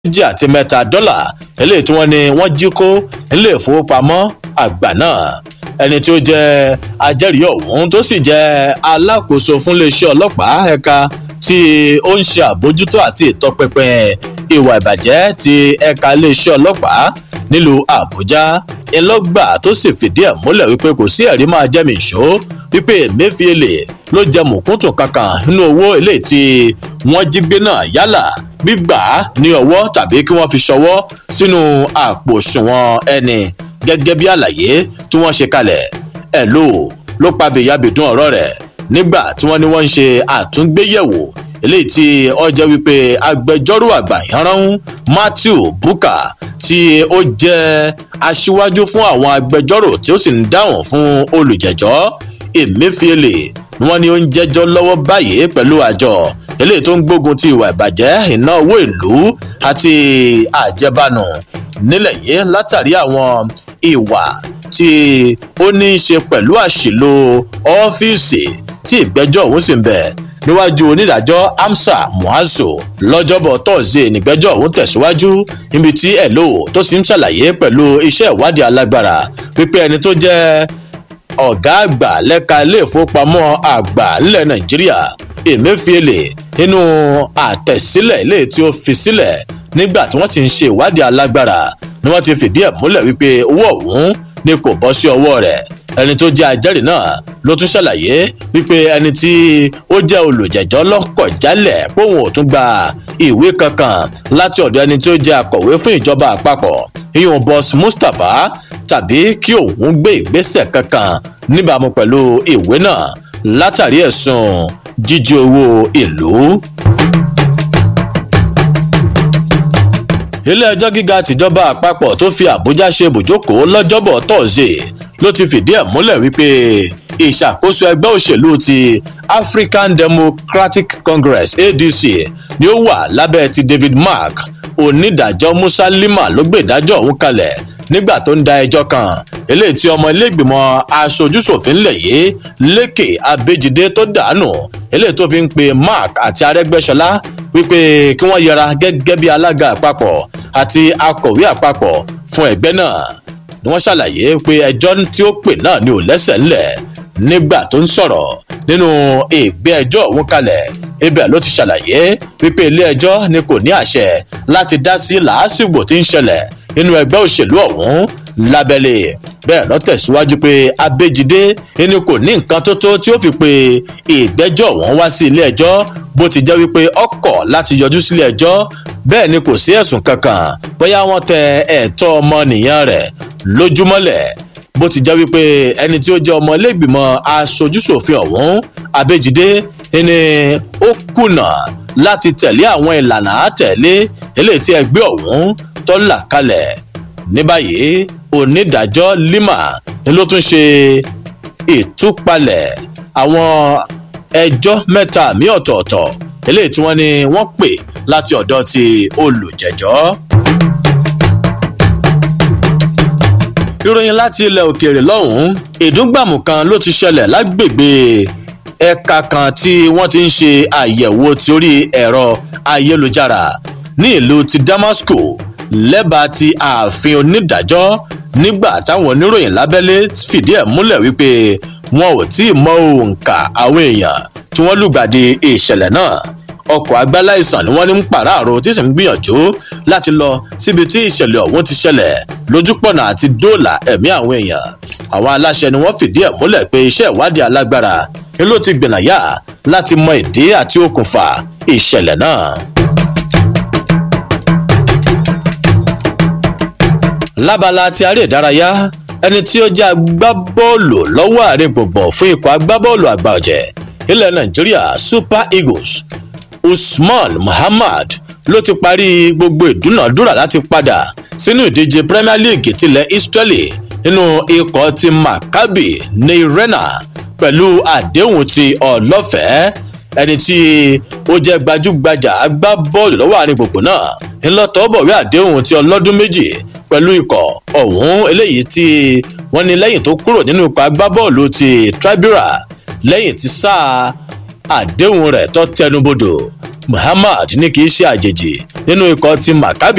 méjì àti mẹ́ta dọ́là eléyìí tí wọ́n ní wọ́n jí kó nílé ìfowópamọ́ àgbà náà ẹni tí ó jẹ́ ajẹ́rìí ọ̀hún tó sì jẹ́ alákòóso fún iléeṣẹ́ ọlọ́pàá ẹ̀ka tí ó ń ṣe àbójútó àti ìtọpinpin ìwà ìbàjẹ́ ti ẹ̀ka iléeṣẹ́ ọlọ́pàá nílùú àbújá ńlọgbà tó sì fìdí ẹ̀ múlẹ̀ wípé kò sí ẹ̀rí máa jẹ́ mi ìṣó wípé emefiele ló jẹ mùkúntùn kankan nínú owó eléyìí tí wọ́n jí gbé náà yálà gbígbà ní ọwọ́ tàbí kí wọ́n fi ṣọwọ́ sínú àpò òṣùwọ̀n ẹni gẹ́gẹ́ bí àlàyé tí wọ́n ṣe kalẹ̀ ẹ̀ lò ló pa bèyàbèdún ọ̀rọ̀ rẹ̀ nígbà tí wọ́n ní wọ́n ń ṣe àtúngbéyẹ̀wò eléyìí tí ó jẹ́ wípé agbẹjọ́rò àgbà ìyanránhún matthew buka tí ó jẹ́ aṣíwájú fún àwọn agbẹjọ́rò tí ó sì ń dáhùn fún olùjẹ́jọ́ emefiele ni wọ́n ní ó ń jẹ́jọ́ lọ́wọ́ báyìí pẹ̀lú àjọ eléyìí tó ń gbógun ti ìwà ìbàjẹ́ iná owó ìlú àti àjẹbánu nílẹ̀ yìí látàrí àwọn ìwà tí ó ní í ṣe pẹ̀lú àṣìlò ọ́fíìsì tí ìgbẹ́jọ́ ọ̀hún sì ń bẹ̀ níwájú onídàájọ́ amsa muazu lọ́jọ́bọ̀ tọ́sídẹ̀ẹ́ nígbẹ́jọ́ ọ̀hún tẹ̀síwájú níbi tí ẹ̀lò tó sì ń ṣàlàyé pẹ̀lú iṣẹ́ ìwádìí alágbára pípé ẹni tó jẹ́ ọ̀gá àgbà lẹ́ka ilé ìfowópamọ́ àgbà nílẹ̀ nàìjíríà emefiele nínú àtẹ̀sílẹ̀ ilé tí ó fi sílẹ̀ nígbà tí wọ́n sì ń ṣe ìwádìí alágbára ni wọ́n ti fìdí ẹ̀ múlẹ̀ wípé owó ọ̀hún ni kò bọ́ sí ọwọ́ rẹ̀ ẹni tó jẹ́ ajẹ́rìí náà ló tún ṣàlàyé wípé ẹni tí ó jẹ́ olùjẹ́jọ́ lọ́kọ̀ jálẹ̀ póun ò tún gba ìwé kankan láti ọ̀dọ̀ ẹni tí ó jẹ́ akọ̀wé fún ìjọba àpapọ̀ iyun boss mustapha tàbí kí òun gbé ìgbésẹ̀ kankan níbàámu pẹ̀lú ìwé náà látàrí ẹ̀sùn jíjí owó ìlú. ilé-ẹjọ́ gíga tìjọba àpapọ̀ tó fi àbújá ṣe ibùjókòó lọ́jọ́bọ̀ tọ́sídẹ̀ẹ́ ló ti fìdí ẹ̀ múlẹ̀ wípé ìṣàkóso ẹgbẹ́ òṣèlú ti african democratic congress adc ni ó wà lábẹ́ ti david mark onídàájọ́ musa lima ló gbé ìdájọ́ ọ̀hún kalẹ̀ nígbà tó ń da ẹjọ́ kan eléyìí tí ọmọ iléègbìmọ̀ aṣojúṣòfin lẹ̀ yìí lékè abéjídé tó dànù eléyìí tó fi ń pe mark àti arẹ́gbẹ́sọlá wípé kí wọ́n yẹra gẹ́gẹ́ bí alága àpapọ̀ àti akọ̀wé àpapọ̀ fún ẹgbẹ́ náà ni wọ́n ṣàlàyé pé ẹjọ́ tí ó pè náà ni ò lẹ́sẹ̀ ńlẹ̀ nígbà tó ń sọ̀rọ̀ nínú ìgbé ẹjọ́ òun kalẹ̀ ibẹ̀ ló ti ṣàlàyé wípé ilé ẹjọ́ ni kò ní àṣẹ láti dá sí làásìgbò tí ń ṣẹlẹ̀ nínú ẹgbẹ́ òṣèlú ọ̀hún lábẹ́lẹ̀ bẹ́ẹ̀ lọ tẹ̀síwájú pé abéjídé ẹni kò ní nǹkan tó tó tí ó fi pe ìgbẹ́jọ́ ọ̀hún wá sí ilé ẹjọ́ bó ti jẹ́ wípé ọkọ̀ láti yọjú sílé ẹjọ́ bẹ́ẹ̀ ni kò sí ẹ̀sùn kankan bóyá wọ́n tẹ ẹ̀tọ́ ọmọnìyàn rẹ̀ lójúmọ́lẹ̀ bó ti jẹ́ wípé ẹni tí ó jẹ́ ọmọ ilégbìmọ̀ aṣojúṣòfin ọ̀hún abéjídé ẹni ó kùnà láti tẹ̀lé àwọn ìlànà àtẹ̀lé eléyìí tí ẹgbẹ́ ọ̀hún tó là kalẹ̀ ní báyìí onídàájọ́ lima ni ló tún ṣe ìtúpalẹ̀ àwọn ẹjọ́ mẹ́ta mi ọ̀tọ̀ọ̀tọ̀ eléyìí tí wọ́n ní wọ́n pè láti ọ̀dọ̀ ti olùjẹ́jọ́. ìròyìn láti ilẹ̀ òkèèrè lọ́hùn-ún ìdúngbàmù kan ló ti ṣẹlẹ̀ lágbègbè ẹ̀ka kan tí wọ́n ti ń ṣe àyẹ̀wò torí ẹ̀rọ ayélujára ní ìlú ti damasco lẹ́bàá ti ààfin onídàájọ́ nígbà táwọn oníròyìn lábẹ́lé fìdí ẹ̀ múlẹ̀ wípé wọn ò tí ì mọ òǹkà àwọn èèyàn tí wọ́n lùgbàdì ìṣẹ̀lẹ̀ náà ọkọ̀ agbáláìsàn ni wọ́n ní ń pàráàrò tí sì ń gbìyànjú láti lọ síbi tí ìṣẹ̀lẹ̀ ọ̀hún ti ṣẹlẹ̀ lójúpọ̀nà àti dóòlà ẹ̀mí àwọn èèyàn àwọn aláṣẹ ni wọ́n fìdí ẹ̀ múlẹ̀ pé iṣẹ́ ìwádìí alágbára ni ló ti gbìnàyà láti mọ ìdí àti okùnfà ìṣẹ̀lẹ̀ náà. lábala ti aré ìdárayá ẹni tí ó jẹ́ agbábọ́ọ̀lù lọ́wọ́ àárín gbùngbùn fún ikọ̀ agbábọ́ọ̀lù àgbà ọ̀jẹ̀ ilẹ̀ nàìjíríà super eagles usman muhammad ló ti parí gbogbo ìdúnàdúrà láti padà sínú ìdíje premier league tilẹ̀ israeli nínú ikọ̀ ti maccabi neirena pẹ̀lú àdéhùn ti ọlọ́fẹ̀ẹ́ ẹni tí ó jẹ́ gbajúgbajà agbábọ́ọ̀lù lọ́wọ́ àárín gbùngbùn náà ńlọ́tọ̀ bọ̀wé àdéhùn ti ọlọ́dún méjì pẹ̀lú ikọ̀ ọ̀hún eléyìí tí wọ́n ní lẹ́yìn tó kúrò nínú ikọ̀ agbábọ́ọ̀lù ti tribura lẹ́yìn tí sáà àdéhùn rẹ̀ tó tẹnubodò muhammad ní kì í ṣe àjèjì nínú ikọ̀ ti maccabi